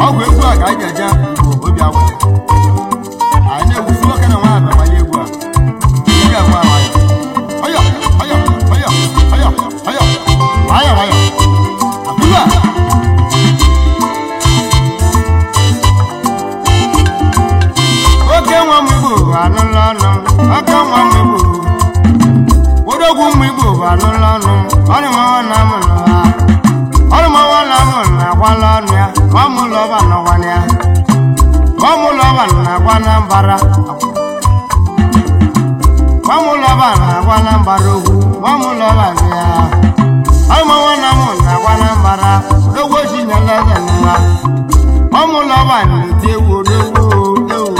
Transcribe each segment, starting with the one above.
ọgwụ egwu a ka anyị ga-eje bụ obi agwụ anyị na-egwusi nwoke na nwaanyị bamanye egwu a ị ga-agwa nwayọ ọyọ ọyọ ọyọ ọyọ ọyọ nwayọ nwayọ abụla oke nwa m igbo bụ anụla ọnụ oke nwa m igbo odogwu m igbo bụ anụla ọnụ ọrụ mawa na m nụha ọrụ mawa na m na-akwala ọnụ ya nwa m ụlọba nọkwana ya nwa m ụlọba na-agwa na mbara nwa m ụlọba na-agwa na mbara ogwu nwa m ụlọba dị ya ọrụ mawa na m na-agwa na mbara odogwu ochi nyela eze nwa nwa m ụlọba na-eti egwu odogwu ewu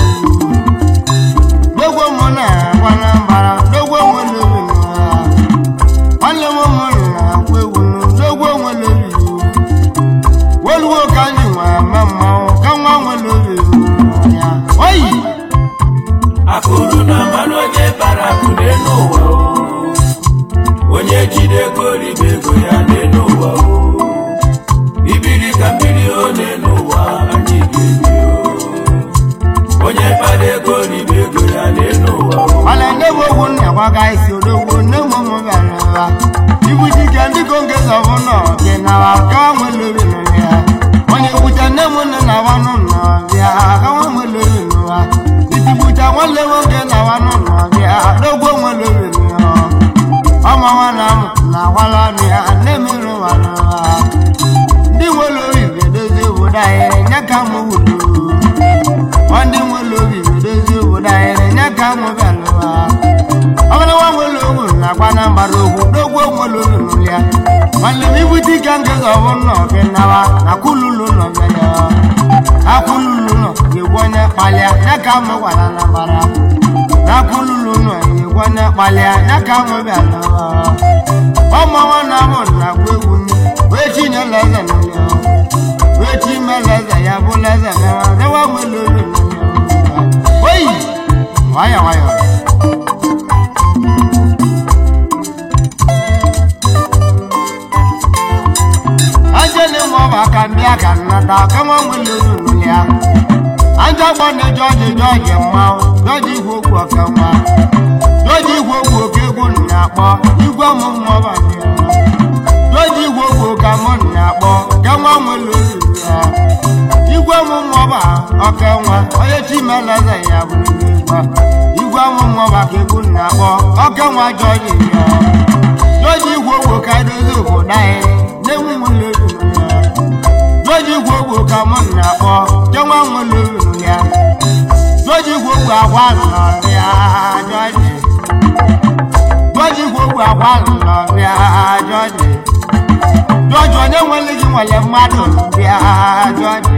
dogwo mụ na-agwa na mbara dogwo nwere obi nwanne m ụmụ na-agwa egwu dogwo nwere obi weluwo ka anyị nwe ama mmanwụ ka nwa nwere obi ya oyi akụrụ na mmanụ onye bara akụ n'elu ụwa o. onye jide ego ribe ego ya n'elu ụwa o. ibiri ka mmiri o n'elu ụwa anyị ga-ebi o. onye bara ego ribe ego ya n'elu ụwa o. mana ndị bụ ogwu nna gwaga isi odogwu nne m ụmụ bịara ụwa ibu dike ndị ko nke zọbụ nọ dị nawa ka nwa nwere obi nọ ya onye kwucha nne m nne na wa n'ụlọ bịa ka nwa nwere obi n'ụwa itibucha nwanne nwoke na wa n'ụlọ bịa dogwo nwere obi n'ụwa ọma nwa na m na-agwala ọnụ ya nne m rụwa n'ụwa ndị nwere obi ga-edozi obodo anyị nye ka m wulu ndị nwere obi ga-edozi obodo anyị nye ka m bịara ụwa ọbụla nwa nwere obi na-agba na mbara okwu dogwo nwere obi n'ụlọ ya nwanne m ibute ike nke zọbụ nọ gị nawa na kululu nọ bịa ya akululu nọ ga-egwu onye kpalịa ya ka m gwara na mbara na kululu nọ ga-egwu onye kpalịa ya ka m bịara ụwa ọma nwanne m na-agwa egwu m wee chinyela eze n'ụlọ wee chi mela eze ya bụla eze mewa rewa nwere obi n'ụlọ oyi nwayọ nwayọ ajele nwa ọba aka ndị aka nnata ka nwa nwere obi n'ụlọ ya anja gbana jọji jọji mmanwụ jọji igwe okwu ọka nwa jọji igwe okwu oke egwu na-akpọ igwe ọmụmụ ọba dị ya jọji igwe okwu ka mụ na-akpọ ka nwa nwere obi ya igwe ọmụmụ ọba ọka nwa onye chimeleze ya bụrụ igwe igwe ọmụmụ ọba ka egwu na-akpọ ọka nwa jọji ya jọji igwe okwu ka edozi obodo anyị na-enwe nwere obi ya jọji igwe okwu ka mụ na-akpọ ka nwa nwere obi ya jọji igwe okwu agwa nọrịa jọji jọji igwe okwu agwa nọrịa jọji jọji onye nwere gị nwere mmadụ bịa jọji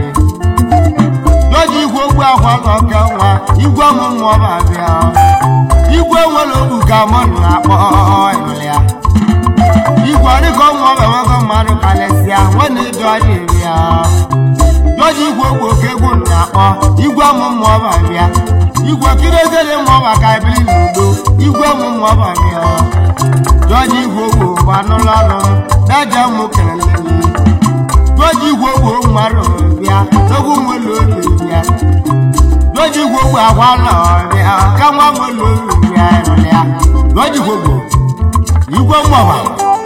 jọji igwe okwu agwa n'ọka nwa igwe ọmụmụ ọba bịa igwe nwere okwu ka mụ na-akpọ ịlịa igwe ọdịka ọmụ ọba nwoke mmadụ kalesịa nwanne jọji bịa jọji igwe okwu oke egwu na-akpọ igwe ọmụmụ ọba bịa igwe kirezere mụ ọba ka ebili n'udo igwe ọmụmụ ọba bịa jọji igwe okwu bụ anụlọ ọnụ daja mụ kelele jọji igwe okwu mmadụ bịa n'ogwu nwere obi bịa jọji igwe okwu agwa nọ bịa ka nwa nwere obi bịa ịrụlịa jọji igwe okwu igwe mmụọba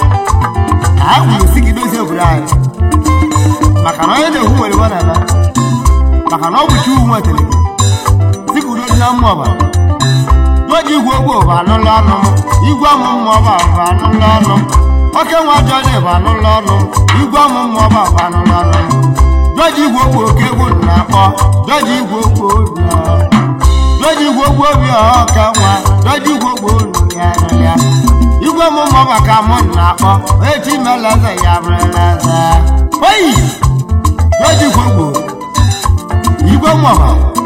anyị kwuru si gị dozie obodo anyị maka na onye na-ekwu nwere iwe na-eme maka na ọ bụ chi nwetara si ka udo dị na mmụọba jọji igwe okwu bụ anụlọ ọnụ igwe ọmụmụ ọba bụ anụlọ ọnụ oke nwa jọji bụ anụlọ ọnụ igwe ọmụmụ ọba bụ anụlọ ọnụ jọji igwe okwu oke egwu na-akpọ jọji igwe okwu obi ọ. jọji igwe okwu obi ọka nwa jọji igwe okwu olu ya ya igwe ọmụmụ ọba ka mụ na-akpọ echi mela eze ya bụrụla eze oyi jọji igwe okwu igwe mmụọba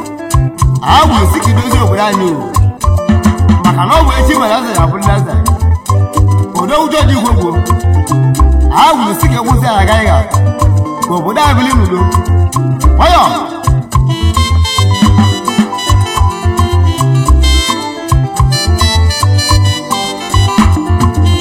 a bụ esi ka idozi obodo anyị o maka na ọ bụ echi mere eze ya bụrụla eze odo ụjọ dị igwe gboo a wuru si ka egwuzi ya agaghị ga ka obodo anyị bili n'udo ọyọ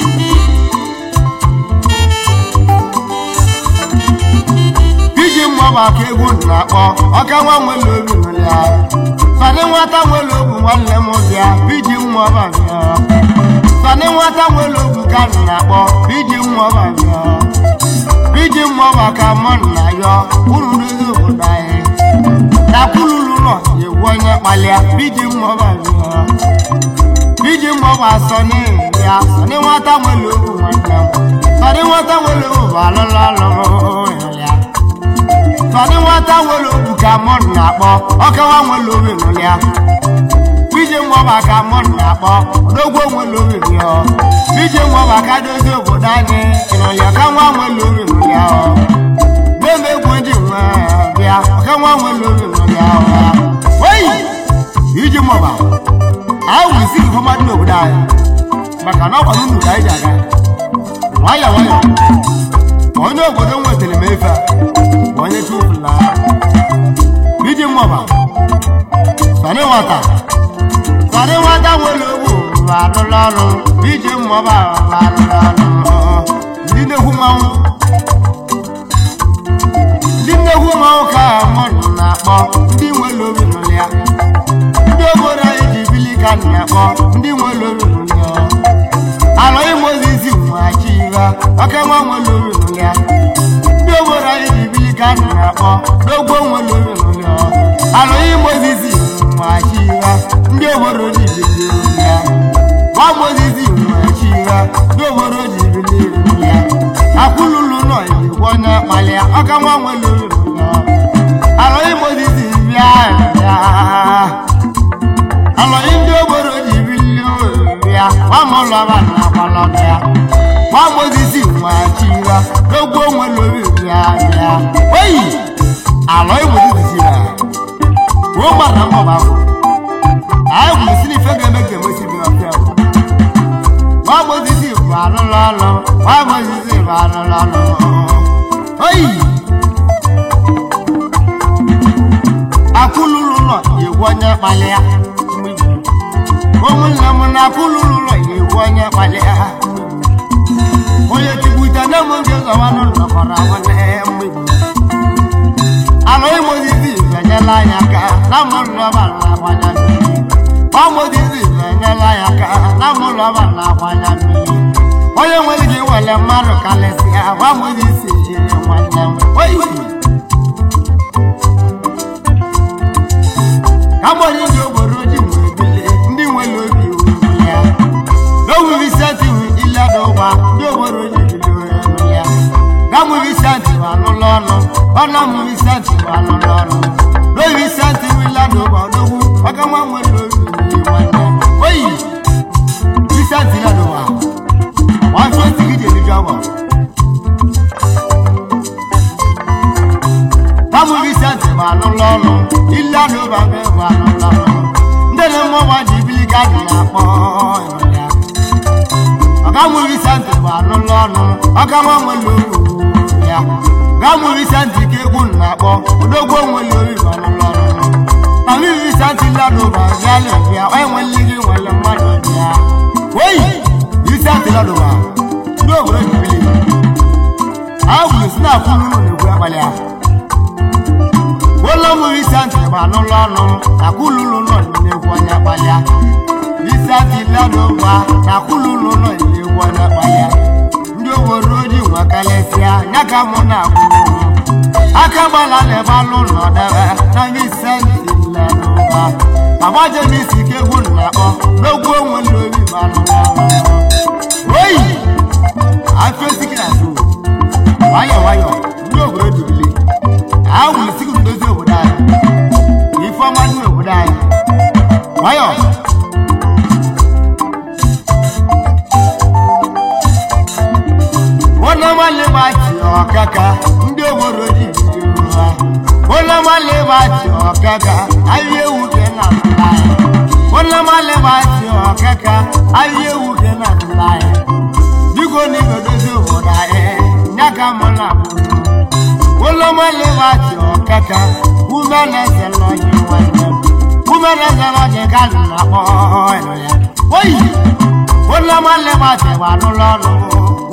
iji mmụọ mmọba ka egwu na-akpọ ọka nwa nwere obi nwere ya sani nwata nwere ogwu nwanne m bịa iji mmọba bịa sani nwata nwere ogwu ka m na-akpọ iji mmọba bịa iji mmọba ka mụ na yọ uru ndozi obodo anyị dakwululu nọ egwu onye kpalịa iji mmọba bịa iji mmọba sọni ya sọni nwata nwere ogwu nwanne m sọni nwata nwere ogwu bụ alụlụ alụlụ ya sọni nwata nwere ogwu ka mụ na-akpọ ọkawa nwere obi nụlụ ya iji mmọba ka mụ na-akpọ odogwo nwere obi bịa iji mmọba ka dozie obodo anyị ịnụlịa ka nwa nwere obi nụlụ ya na-eme egwu ndị nwe bịa ọka nwa nwere obi nụlụ ya oyi iji mmọba anyị wuru isi nke ọma dị n'obodo anyị maka na ọ gwara unu ka anyị ji aga nwayọ nwayọ onye obodo nwetara m efe a bụ onye chufula iji mmọba sani nwata sani nwata nwere ogbu bụ alụlụ ọrụ iji mmọba bụ alụlụ ọrụ ndị nnekwu mmanwụ ndị nnekwu mmanwụ ka mmadụ na-akpọ ndị nwere obi nụlụ ya ndị obodo anyị ji bili ka m na-akpọ ndị nwere obi nụlụ ya alọ imozizi mmachi ya ọka nwa nwere obi nụlụ ya ndị obodo anyị ji bili ka m na-akpọ n'ogbo nwere obi nụlụ ya alọ imozizi mmachi ya ndị obodo ji bili nụlụ ya nwa mozizi mmachi ya ndị obodo ji bili nụlụ ya akwụlụlụ nọ igwe onye kpalịa ọka nwa nwere obi nụlụ ya alọ imozizi bịa bịa alọghị ndị obodo ji bili ya gbamụlọba na agbalọba ya gbamozisi nwachira n'ogbo nwere obi bịa bịa oyi alọghị mozisi ya ruo gbara mgbọba bụ anyị gwuru si n'ife ga-eme ka emesi bi ọbịa bụ gbamozisi bụ alụlụ ọlụ gbamozisi bụ alụlụ ọlụ oyi akwụlụlụ nọ egwu onye kpali ya ụmụnne m na akwụlụlụ nọ egwu onye kpali ya onye tikwute na m nke zọwa n'ụlọ kọrọ nwanne mgbigbo anụ imozizi enyela anyị aka na mụlọba na-agbanya mmiri ọmozizi enyela anyị aka na mụlọba na-agbanya mmiri onye nwere ike iwele mmadụ kalịsịa gwamozizi nwanne m oyi agbanye ndị obodo ji nwere bile ndị nwere obi uru ya n'owuwi senti ileda ụgba ndị obodo ji bile uru ya gamụwi senti bụ anụlọ ọnụ ọnụmụwi senti bụ anụlọ ọnụ n'owi senti ileda ụgba odogwu maka nwa nwere obi uru nwanne oyi wi senti ileda ụgba wọn tún ti gidi èmi jọ wọ. Táwọn ibi sẹ́ǹtì bá lọ lọ́nu, ilé àdó bá fẹ́ bá lọ lọ́nu. Ndéle mọ́ wá di bílí káàdì àpọ̀ ìrọ̀lẹ́. Ọ̀gá mú ibi sẹ́ǹtì bá lọ lọ́nu, ọ̀gá wọn mú lóru ya. Ọ̀gá mú ibi sẹ́ǹtì kékù nàpọ̀, odógbó mú lórí bá lọ lọ́nu. Tàbí ibi sẹ́ǹtì ládùn bá yálẹ̀ bíà, ọ̀ ẹ̀wọ̀n lígi wọlé mọ́tò bíà. Wéyì! isi atịla n'ụwa ndị obodo jibili a gwuru si na-akwụ n'ụlọ na-egwu abalị a ụlọ mmiri isi ntị gba n'ụlọ ọnụ na kwụlụlụ nọ na-egwu onye abalị a isi atịla n'ụwa na kwụlụlụ nọ na-egwu onye abalị a ndị obodo ji nwa kalesịa ya ka mụ na-akwụ aka gbala na ebe alụ nọ debe na isi ntị la n'ụwa agbaje m isi ike egwu na-akpọ n'ogwu onwe n'obi ma n'ụlọ ọnụ oyi afesiki na so nwayọ nwayọ ndị obodo dubili awụ isiki ndozi obodo anyị ifeọma dị n'obodo anyị nwayọ onye nwanne m achị ọkaka ndị obodo ji bido ha onye nwanne m achị ọkaka ahịa ewu ke na ndụla anyị onye nwanne m achị ọkaka ahịa ewu ke na ndụla anyị biko n'ibe dozi obodo anyị ya ka mụ na ụlọ nwanne m achị ọkaka ume na-eze n'ọjị nwanne m ume na-eze n'ọjị ka m na-akpọ ya oyi ụlọ nwanne m achị gba n'ụlọ ọrụ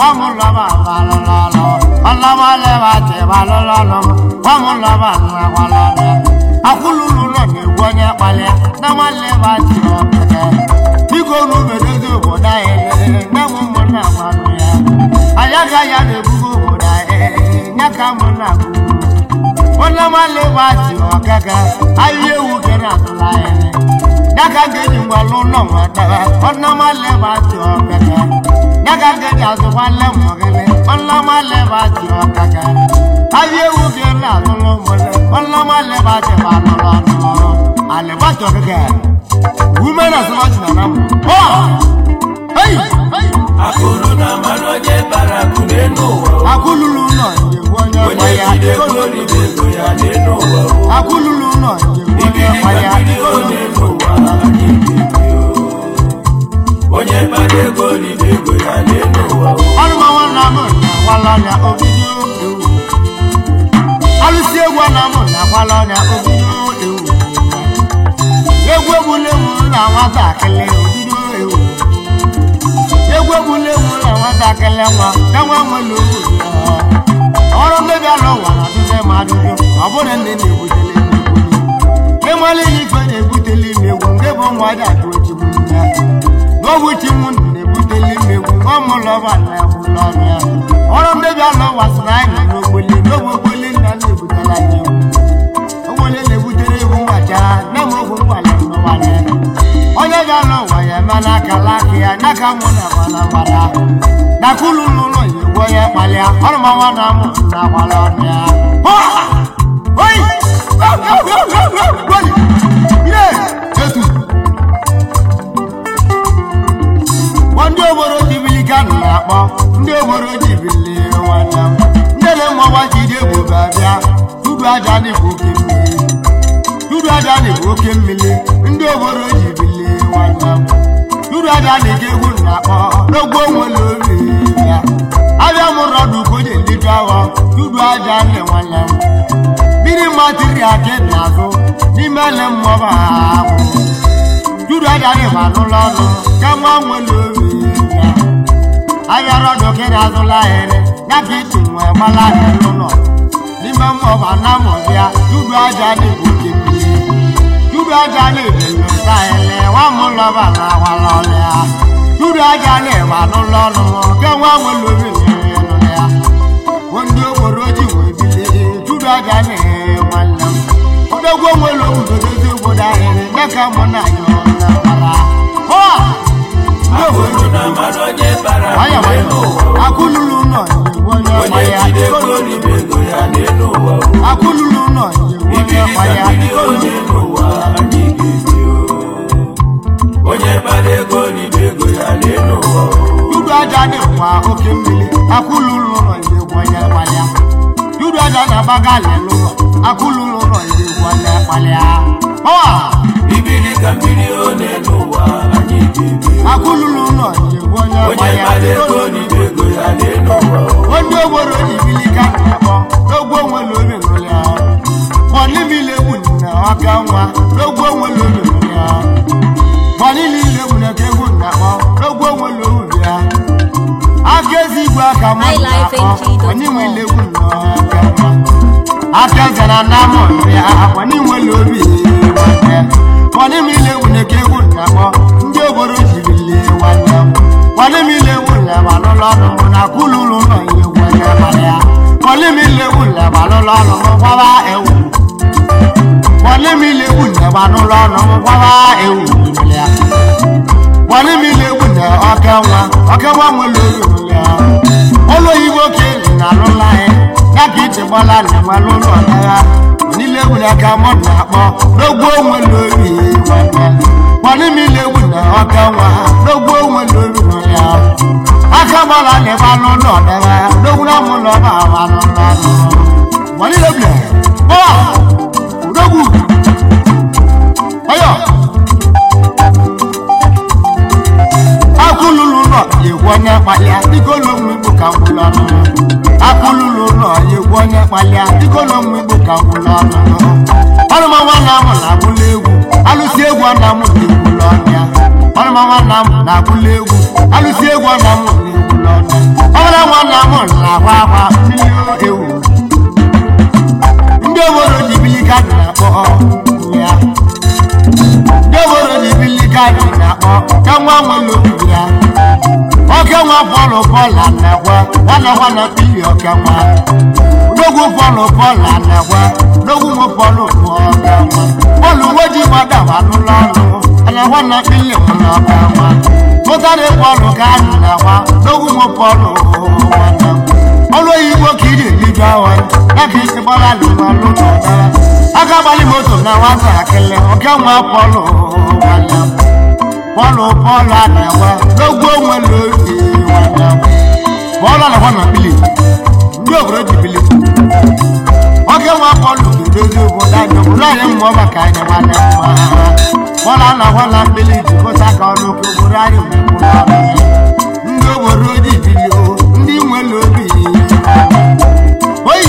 wamulaba balololo ọlọmọlẹba tẹ balololo wamulaba nnagwalọdẹ akululu nọ na-egwu onye kpalịa namalẹba tẹ ọkẹkẹ biko nubedozi obodo anyị lere nyanwụ ụmụnna gwanụ ya ayaga ya na-ebugo obodo anyị nye ka mụ na ọlọmọlẹba tẹ ọkẹkẹ ahịa ewu kere atụla anyị daga geji ngwalụ nọ nwetara ọlọmọlẹba tẹ ọkẹkẹ daga geji azụkwalẹ mmọgịlị ọlọmọlẹba tẹ ọkẹkẹ ahịa ewu kere atụla ụmụlẹ ọlọmọlẹba tẹ balụlọ ọdụmọrọ alẹba tẹ ọkẹkẹ women as much na nam oh hey akụrụ na mmanụ onye bara akụ n'elu ụwa o. akululu nọ njegbu onye onye gbaya jide ego ribe ego ya n'elu ụwa o. akululu nọ njegbu onye ibiri ka gbaya mmiri o n'elu ụwa anyị ga-ebi o. onye bara ego ribe ego ya n'elu ụwa o. ọlụmọnwa na mụ na-akwala ọnya obido ewu alụsi egwu na mụ na-akwala ọnya obido ewu egwu egwuregwu na nwatakịrị obido ewu egwu egwuregwu na nwatakịrị nwa ka nwa nwere owu ọrụ mmebi ala ụwa na adịghị ma adịghị ọ bụrụ nne na-ebutele mmegbu ịmali ife na-ebutele mmegbu nke bụ nwa dị atụ ojigbu nne n'ọbụ chi m na-ebutele mmegbu ọmụlọba na egbulọbịa ọrụ mmebi ala ụwa sịrị anyị nọ n'ogboli n'ogbe ogboli nna na-ebutela anyị egwu ogboli na-ebutere egwu mgbachara nne m ogwu mgbala n'ụwanye onye ga-alụ ụwa ya eme n'aka laka ya n'aka mụ na gbala gbala nakulu n'ụlọ ya egwu onye kpalịa ọrụ manwa na amụ na gbala ọbịa oyi etu Gwa ndị obodo jibili ka nọ na-akpọ ndị obodo jibili nwanne m ndị na-emọgba jide ebube abịa tudu aja dịbụ oke mmiri tudu aja dịbụ oke mmiri ndị obodo jibili nwanne m tudu aja dịka egwu na-akpọ n'ogbo nwere obi ya abịa mụrụ ọdụ ka o ji eliju awọ tudu aja nne nwanne m mmiri matiri aka n'azụ n'ime ele mmụọba ahụ Júdù ajáde wà lọ́nà kẹ́mọ́ àwọn olórí ìyá. Ayọ̀rọ̀dọ̀ kí ni azúlá ẹ̀rẹ́ yàtí tìwọ̀n ẹ̀mọ́ láti lọ́nà. Nígbà mọ̀ bà náà mọ̀ bíá, júdù ajáde kò kébi. Júdù ajáde ìlú ta ẹ̀lẹ́ wà mú lọ́bà náà wà lọ́lẹ́ à. Júdù ajáde wà lọ́nà kẹ́mọ́ àwọn olórí ìyá. Wọ́n ní òwòrò jì wọ́n ìbílẹ̀ júdù ajáde wọn lọ. Odogbo nwere obodo dozie obodo ahịrị dịka mụ na ya ọ na-akpara. Hụa! Ndị obodo akụrụ na mmanụ onye bara nwayọ akụ n'elu nwayọ ụwa o. akụlulu nọ nyegbu onye ọkpa onye ya jide ego ribe ego ya n'elu ụwa o. akụlulu nọ nyegbu onye ibiri ọkpa ka ya mmiri o n'elu ụwa anyị ga-ebi o. onye bara ego ribe ego ya n'elu ụwa o. Dudu aja dịkwa oke mmiri akụlulu nọ nyegbu onye ọkpa ya Dudu aja na-agbaga alịlụ ụlọ akụlulu nọ nyegbu onye ọkpa ya Hụa! ibiri ka mmiri o n'elu ụwa anyị ga-ebi o. akụlulu nọ nyegbu onye ọkpa onye ya bara ego ribe ego ya n'elu ụwa o. onye obodo jibili ka na-akpọ n'ogbo nwere obi nụlị ahụ bọnimile egwu na ọka nwa n'ogbo nwere obi nụlị ahụ bọnimile egwu na ka egwu na-akpọ n'ogbo nwere obi ya aka ezi igwe aka mụ na-akpọ bọnimile egwu na ọka nwa aka zara na mụ ya bọnimile obi nwanne bọnimile egwu na ka egwu na-akpọ ndị obodo jibili nwanne m bọnimile egwu na balụlọ ọnụ mụ na kululu nọ ihe egwu onye mara ya bọnimile egwu na balụlọ ọnụ mụ gbaba ewu bọnimile egwu na balụlọ ọnụ mụ gbaba ewu ya bọnimile egwu na ọka nwa ọka nwa nwere obi ya ụlọ oyibo ka elu na alụla anyị ya ka iti gbala na enwere ụlọ ọdagha niile egwu na ka mụ na-akpọ n'ogbo nwere obi nwanne bọnimile egwu na ọka nwa n'ogbo nwere obi ya aka gbala na ebe anụ ụlọ ọdagha n'ogwu na mụ ụlọ ọba anụ ụlọ ọdụ bọnile egwu bọwa odogwu ọyọ akụlulu nọ egwu onye kpalịa dịka ụlọ ụmụ igbo ka ngwụlọ ọnụ akụlulu nọ egwu onye kpalịa dịka ụlọ ụmụ igbo ka ngwụlọ ọnụ ọrụma nwanne amụ na-abụla egwu alụsị egwu ọ na-amụ na egwulọ ọnụ ya ọnụma nwanna m na-akwụla egwu alụsi egwu ọna m na-egwu n'ọnụ ọbụla nwanna m na-akwa akwa mmiri ewu ndị obodo ji bili kaadị na-akpọ ya ndị obodo ji bili kaadị na-akpọ ka nwa nwere obibi ya oke nwa pọlụ pọla na-ekwe nwanne nwanne pili oke nwa odogwu pọlụ pọla na-ekwe odogwu nwe pọlụ bụ oke nwa pọlụ nwe ji gbada anụla ọnụ ana nwanne pili m na oke nwa tụtara pọlụ ka anyị na-agwa odogwu nwe pọlụ nwanne m ọlụ oyibo ka ị na-eliju awa ya ka isi gbara alụrụ ọlụ n'ọdara aka gbalị moto na nwatakịrị oke nwa pọlụ nwanne m pọlụ pọlụ a na-enwe n'ogwu onwe n'oge nwanne m pọlụ a na-enwe na bili ndị obodo ji bili oke nwa pọlụ ga-edozi obodo anyị obodo anyị mmụọ maka anyị nwanne m nwa pọlụ a na-enwe na bili jikọta ka ọnụ ka obodo anyị wee bụrụ ọnụ ndị obodo ji bili o ndị nwere obi oyi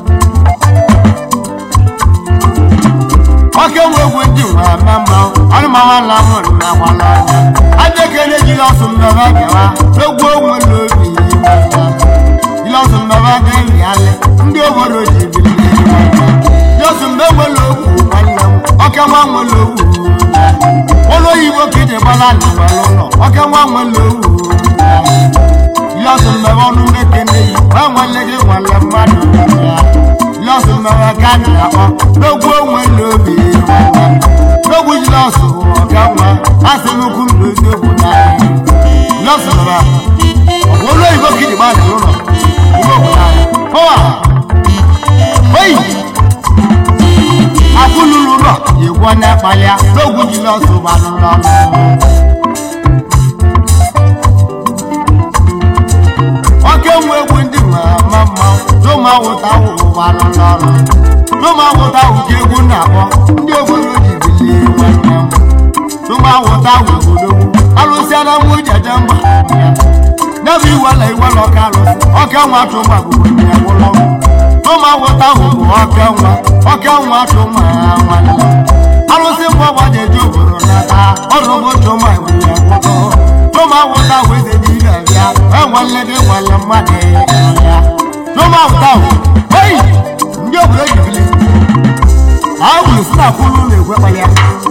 oke nwe egwu ndị nwe eme mma ọnụma nwanna m na gwala ọnya aja ekele jiri ọsụ mmebe gawa n'ogwu onwe n'obi jiri ọsụ mmebe ga-eyi alị ndị obodo ji bili ji ọsụ mgbe nwere ogwu nwanne m oke nwa nwere ogwu ụlọ oyibo ka iji gbala n'ụlọ ụlọ oke nwa nwere ogwu lọsùn mẹwàá ọdún mékèlè yìí wọn wọn lé wọn lẹ mmadụ ya lọsùn mẹwàá gánà ọ lógún òun lóbi wọn lógún yìí lọsùn ọgá wọn asẹnukú lójú òkú náà lọsùn mẹwàá ọwọ olóyìnbó kìdì bá dùn lọ ìwé òkú náà fọwọ́ oyi akúlùlù lọ ìwọ náà palẹ lógún yìí lọsùn wà lọlọ. oke nwe egwu ndị mama mma tụma wụta ụwa n'ọrụ tụma wụta ụdị egwu na-akpọ ndị obodo ji bilie nwanne m tụma wụta obodo alụsịala nwa jeje mba n'ebe iwela iwela ọka alụsị ọka nwa tụma bụ onye ụlọ tụma wụta bụ ọka nwa ọka nwa tụma nwanne alụsị mbụ ọgbajeje obodo n'aka ọrụ bụ tụma nwunye nwoke tụma wụta weze n'ibe bịa enwele gị nwere mmadụ ya tụma wụta oyi ndị obodo jibili ahụ si na kwuru na-ekwe kpalịa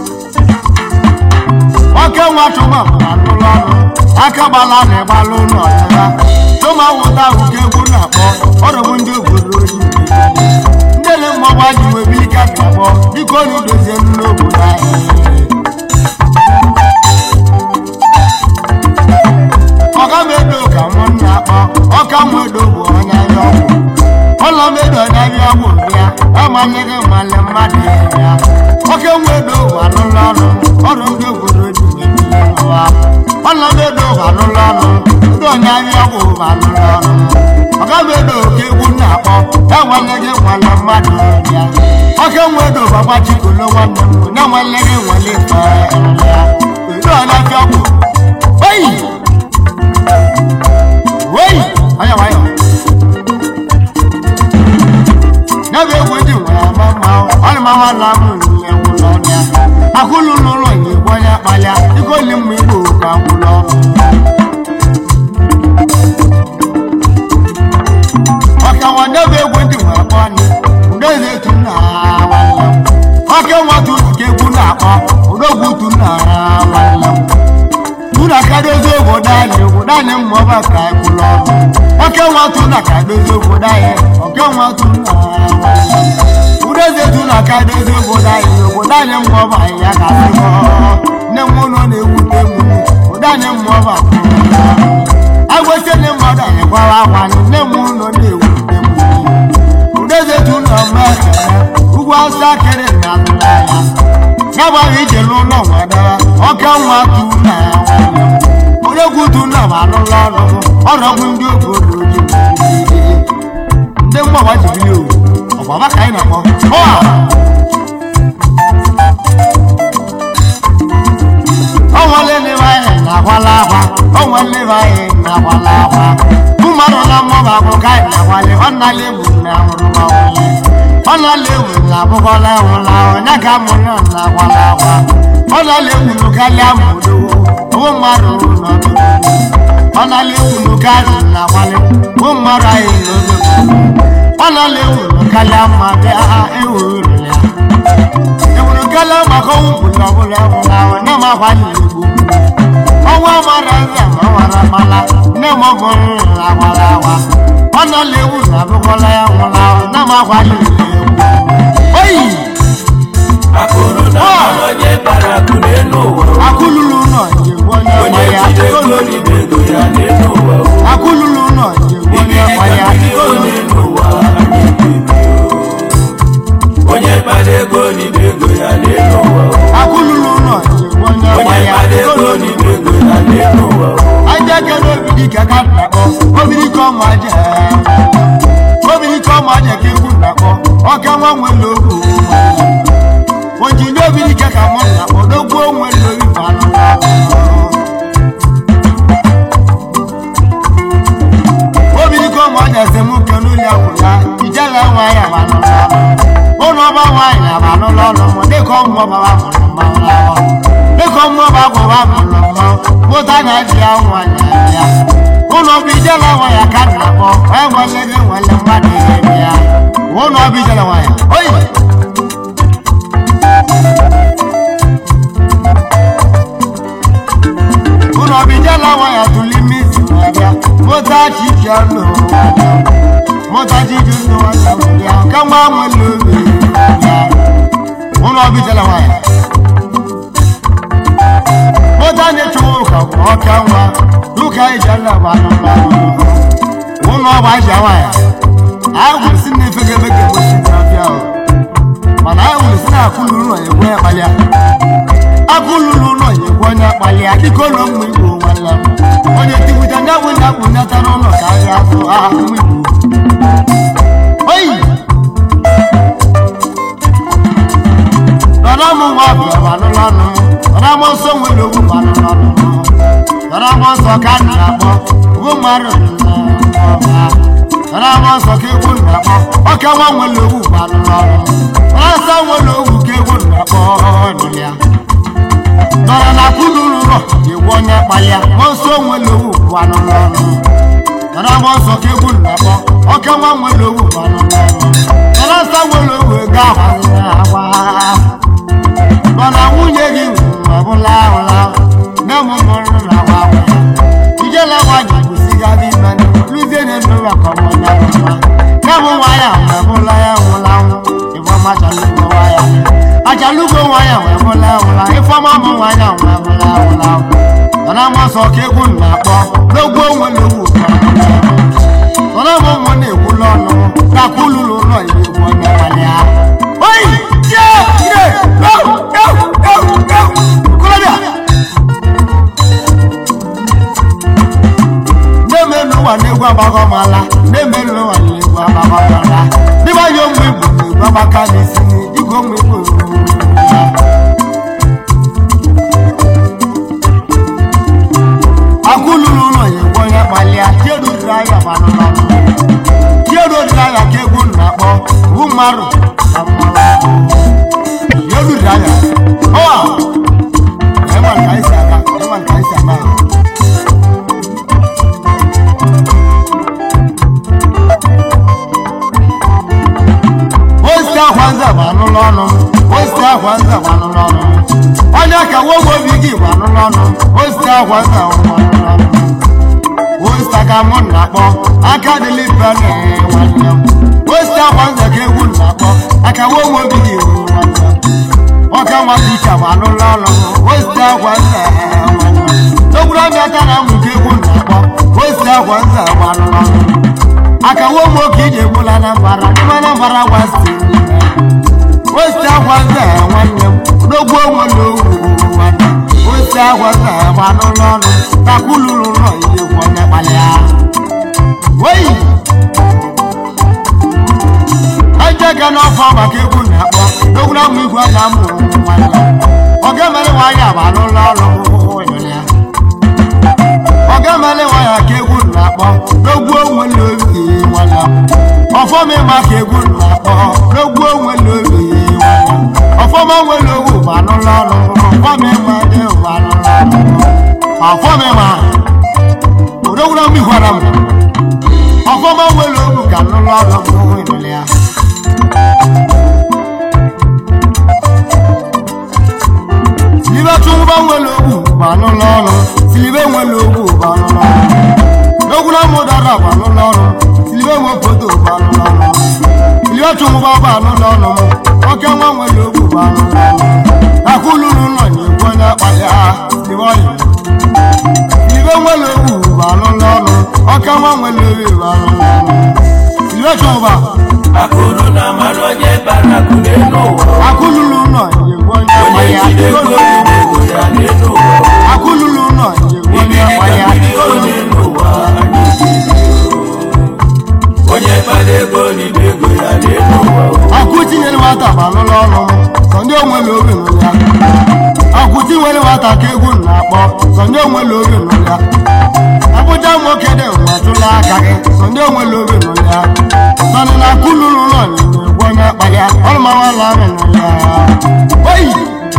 oke nwa tụma bụ anụlọ ọrụ aka gbala na ịgbalụ ụlọ ọchịcha tụma wụta ahụ ka egwu na-akpọ ọrụbụ ndị obodo oyi ndị na mmọgba ji nwebe ike ga-akpọ biko na idozie n'obodo anyị ọga medo ka mụ na-akpọ ọka mwedo bụ onye anya ọgwụ ụlọ medo onye anya ọgwụ bịa amanyeghị mmalị mmadụ ya oke mwedo bụ anụlọ ọrụ ọrụ ndị obodo ji mebie ụwa ụlọ medo bụ anụlọ ọrụ ndị onye anya ọgwụ bụ anụlọ ọrụ ọga medo ka egwu na-akpọ enweleghị nwale mmadụ ya oke mwedo bụ agbachikolo nwanne m onye nweleghị nwale ife ya edo onye anya ọgwụ oyi Wei! Aya wayo. N'ebe egwu dị nwere ama mma, ọrụ ma nwa na amụ n'ihe nwụlọ ọnya. Akụlụ n'ụlọ nye gbanye akpalịa, iko li mma igbo ka nwụlọ. Ọka nwa n'ebe egwu dị nwere akpọ anyị, ude eze etu nna ha nwanne m. Ọka nwa tu ka egwu na-akpọ, udogwu tu nna ha nwanne m. tuna ka dozie obodo anyị obodo anyị mmụọba ka anyị kwụrụ ọrụ oke nwatụ na ka dozie obodo anyị oke nwatụ na udeze tuna ka dozie obodo anyị obodo anyị mmụọba anyị ya ka sịkọ nne m ụlọ na-ewute m obodo anyị mmụọba agwesi ndị mmadụ anyị gwara akwa nne m ụlọ na-ewute m udeze tuna mma ugwu asụ akịrị na atụrụ anya n'agbaghị ije n'ụlọ nwadara ọka nwa tu na onye tu na ma anụla ọrụ ọrọgwụ ndị obodo ji ndị mgbagba jibili owu ọgbaba ka anyị na-akpọ ọa ọnwale n'ebe anyị na-akwala akwa ọnwale n'ebe anyị na-akwala akwa mmadụ na mmụba bụ ka anyị na-akwale ọ nala egbu na ahụrụ ma nwunye ọ nọla ewu na abụkọla nwụla onye ka mụ nọ na akwala akwa ọ nọla ewu n'ụkalịa mụdo owu mmadụ n'ọdụ ọ nọla ewu n'ụkalị na akwalị owu mmadụ anyị n'oge ọ nọla ewu n'ụkalịa mma bịa ewu rụlịa ewuru kalịa maka ọnwụ bụla ọbụla nwụla onye ma akwalị egwu ọnwa mara nza ma nwara mala nne m ọgụ nrụrụ agbara awa ọ nọla ewu na abụkọla ya nwụla na m akwalị egwu oyi akụrụ na mmanụ onye bara akụ n'elu ụwa akụlulu ụlọ njegbu onye onye gba ya jide ego ribe ego ya n'elu ụwa akụlulu ụlọ njegbu onye ibiri gba ka ya mmiri onye n'ụwa anyị bibi onye kpara ego ribe ego ya n'elu ụwa akụlulu ụlọ njegbu onye gba onye ya kpara ego ribe ego ya n'elu ụwa aja kere obiri ka ka nakpọ obiri ka ọmụ aja obiri ka ọmụ aja ka egwu nakpọ ọka nwa nwere ogu ojinye obiri ka ka mụ nakpọ n'ogwu onwe lori balụ obiri ka ọmụ aja si mụ ke n'ụlọ akwụ ya ijela nwa ya balụ ụlọ ọba nwaanyị abalụ n'ọnụ mụ dịka ọmụ ọba wa mụrụ mmanwụ ahụ dịka ọmụ ọba gwụwa mụrụ mmanwụ mụta na ji ya nwaanyị ya ụlọ ọba ijela nwa ya ka na-akpọ enwele gị nwele mmadụ ihe ya ụlọ ọba ijela nwa ya oyi ụlọ ọba ijela nwa ya tụli misi ya mụta chichi ọnụ mụta chichi ọnụ ya ka nwa nwele obi ya ụlọ ọba ijela nwa ya mụta na-echewa ụka bụ ọka nwa ụka ijela bụ anụmanụ ụlọ ọba aja nwa ya ahụ si na efege efege mgbochi na-abịa ahụ mana ahụ si na akụlụ ụlọ ya egwe ya kpalịa akụlụlụ ụlọ ya egwe onye kpalịa dịka ụlọ mmụ igbo nwanne m onye tiwuta ndị abụ ndị akpụ nyata n'ụlọ ka ahịa azụ aha mmụ igbo oyi nọrọ m nwa bịa ma nụrụ ọnụ nọrọ m nsọ nwere ogwu ma nụrụ ọnụ nọrọ m nsọ ka a na-akpọ ogwu mmadụ nọrọ m nsọ ka egwu na-akpọ ọka nwa nwere ogwu ma nụrụ ọnụ nọrọ nsọ nwere ogwu ka egwu na-akpọ nụrụ ya nọrọ na kwuluru ụlọ egwu onye kpalịa ma nsọ nwere ogwu ma nụrụ ọnụ nọrọ m nsọ ka egwu na-akpọ ọka nwa nwere ogwu ma nụrụ ọnụ nọrọ nsọ nwere ogwu ego ahụ na-agba mana nwunye gị ọbụla ahụla nne m mụrụ na agwa agwa ijela nwa ji kwụsịgara ime luzie na nnụlọ ka ọmụnya mma nne m nwa ya wee bụla ya nwụla nwụ ifeọma chalugo nwa ya achalugo nwa ya wee bụla nwụla ifeọma mụ nwa ya wee bụla nwụla mana m ọsọ ka egwu na-akpọ n'ogwu onwere ogwu mana m ụmụ na-ekwula ọnụ ka kwululu ụlọ ya egwu onye nwale ya oyi je je go go go go kọlọbịa na-emelu ụwa na-egwu agbagọmala na-emelu ụwa na-egwu agbagọmala dịba ya ụmụ igbo na-egwu agbaka n'isi igwe ụmụ igbo ya akwụlulu ụlọ ya egwu onye kpalịa chierudiri anya manụmanụ chierudiri anya ka egwu na-akpọ wu mmadụ na mmanụ chierudiri anya ọwa ịma nke anyị si aga ịma nke anyị si ama ahụ osite akwa nza bụ anụlụ ọnụ osite akwa nza bụ anụlụ ọnụ onye ka nwoke obi gị bụ anụlụ ọnụ osite akwa nza bụ anụlụ ọnụ osite ka mụ na-akpọ aka dịlị bene nwanne m osite akwa nza ka egwu na-akpọ aka nwoke obi gị bụ nwanne m ọka nwa dị iche bụ anụlụ ọnụ osite akwa nza nwanne m n'okpuru ọbịa tara mụ ka egwu na-akpọ osite akwa nza bụ anụlụ ọnụ aka nwoke oke iji egbula na mbara n'ime na mbara gwa steeti osite akwa nza nwanne m n'ogwu onwe na ogwu nwanne m osite akwa nza gba n'ụlọ ọnụ takwuluru ụlọ ihe gwu onye kpalịa oyi ejega n'ọfọ maka egwu na-akpọ n'ogwu na ụmụ igwe na amụ nwanne ọ ga-emere nwaanyị agba n'ụlọ ọrụ ịnụrụ ya ọ ga-emere nwaanyị aka egwu na-akpọ n'ogwu onwe na obi nwanne m ọfọm ịma ka egwu na-akpọ n'ogwu ọfọma nwere ogwu bụ anụlọ ọnụ ọfọma ịma dị bụ anụlọ ọnụ ọfọma ịma odogwura m ihwara m ọfọma nwere ogwu ka anụlọ ọnụ bụ ịnụlị ya silibe tụngba nwere ogwu bụ anụlọ ọnụ silibe nwere ogwu bụ anụlọ ọnụ n'ogwura m dara bụ anụlọ ọnụ silibe nwe foto bụ anụlọ ọnụ silibe tụngba bụ anụlọ ọnụ oke nwa nwere ogwu bụ anụlọ ọnụ akwụlụrụ ụlọ na-ekwu onye akpa ya silibe ọyị silibe nwere ogwu bụ anụlọ ọnụ oke nwa nwere ogwu bụ anụlọ ọnụ silibe tụngba akụrụ na mmanụ onye bara akụ n'elu ụwa akwụlụrụ ụlọ na-ekwu onye akpa onye ya jide ego ribe ego ya n'elu ụwa akwụlụrụ ụlọ na-ekwu onye ibiri akpa ka ya mmiri onye n'ụwa anyị onye bara ego ribe ego ya n'elu ụwa akwụ tinyere nwata bụ anụlọ ọnụ sọ ndị onwere obi nụrụ ya akwụ tinyere nwata ka egwu na-akpọ sọ ndị onwere obi nụrụ ya abụja nwoke dị nwa tụla aka gị sọ ndị onwere obi nụrụ ya sọnị na akwụ lụrụ ụlọ na-egwu onye akpa ya ọlụmawala ahụ nụrụ ya oyi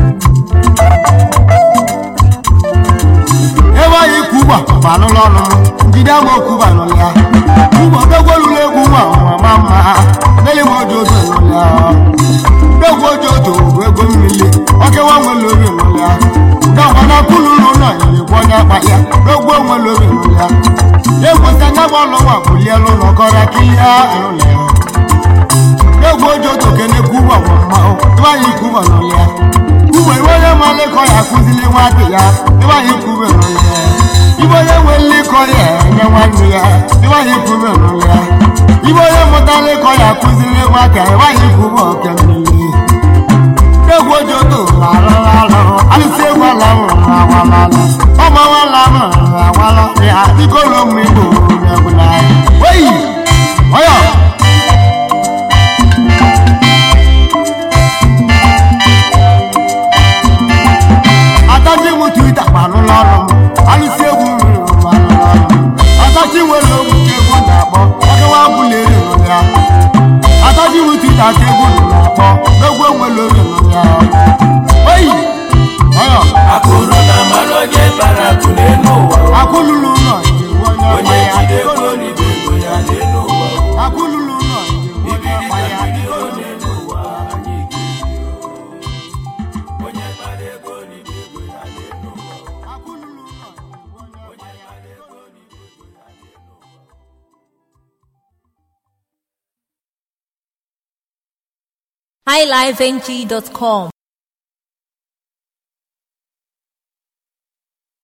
ebe anyị kwuba bụ anụlọ ọnụ njide ama okwuba nụrụ ya ugbo dogwolulu egwu nwa mama mma deli m ojo ojo nụrụ ya dogwo ojo ojo bụ ego mmiri ọkewa nwere obi nụrụ ya dọgwa na kwululu ụlọ nyekwa onye akpa ya dogwo nwere obi nụrụ ya ya ekwesị anya gba ọlụ nwa bulielu ụlọ kọrọ kilia nụrụ ya dogwo ojo ojo kene kwuba bụ mma ebe anyị kwuba nụrụ ya ugbo iwe onye ma lekọ ya akụzili nwatị ya ebe anyị kwube nụrụ ya ibe onye nwe nlekọ ya enye nwanne ya ebe anyị kwube nụrụ ya ibe onye mụtara ịkọ ya akụzili nwata ebe anyị kwube oke mmiri egwu ojoto larụrụ alụrụ alụsị egwu ala nwụrụ awala ọma nwala nwụrụ awala ya dịkolo mgbe igbo egwu na oyi ọyọ atachi m twita gbanụlọ ọrụ m alụsị egwu mmiri gbanụlọ ọrụ m atachi nwere ogwu ka egwu na-akpọ ọkewa bụleri nụrụ ya atachi m twita ka egwu na-akpọ egwu enwere oge nụrụ ya oyi ọyọ akụrụ na mmanụ onye bara akụ n'elu ụwa akwụlụlụ ụlọ njewu onye ọkpa onye ya jide ego ribe ego ya n'elu ụwa akwụlụlụ ụlọ njewu onye ibiri ọkpa ka ya mmiri onye n'ụwa anyị ga-ebi onye bara ego ribe ego ya n'elu ụwa akwụlụlụ ụlọ njewu onye ọkpa ya highlifeng.com